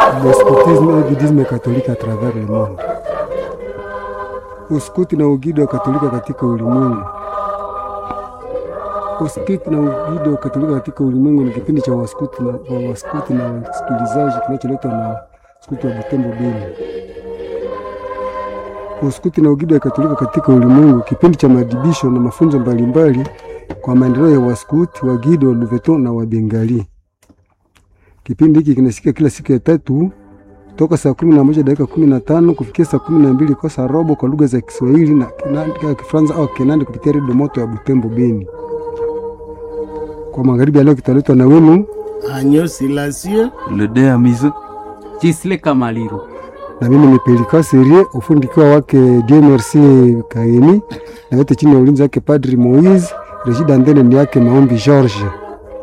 le scoutisme et guidisme catholique à travers le monde. Uskuti na ugido wa Katolika katika ulimwengu. Uskuti na ugido wa Katolika katika ulimwengu ni kipindi cha waskuti na wa waskuti na wasikilizaji kinacholetwa na skuti wa Butembo Beni. Uskuti na ugido wa Katolika katika ulimwengu, kipindi cha madibisho na mafunzo mbalimbali kwa maendeleo ya waskuti, wagido, Luveton na Wabengali. Kipindi hiki kinasikia kila siku ya tatu toka saa kumi na moja dakika kumi na tano kufikia saa kumi na mbili kwa saa robo kwa lugha za Kiswahili na Kinandi- Kifaransa au Kinandi kupitia redio moto ya Butembo Beni. Kwa magharibi ya leo kitaletwa na wenu Agneau Silencieux, Le dé à mise. Chisle Kamaliro. na mimi ni Pelika Serie, ufundi ukiwa wake Dieu Merci Kaini, na yote chini ya ulinzi wake Padri Moise. Rejida Ndene ni yake Maombi George.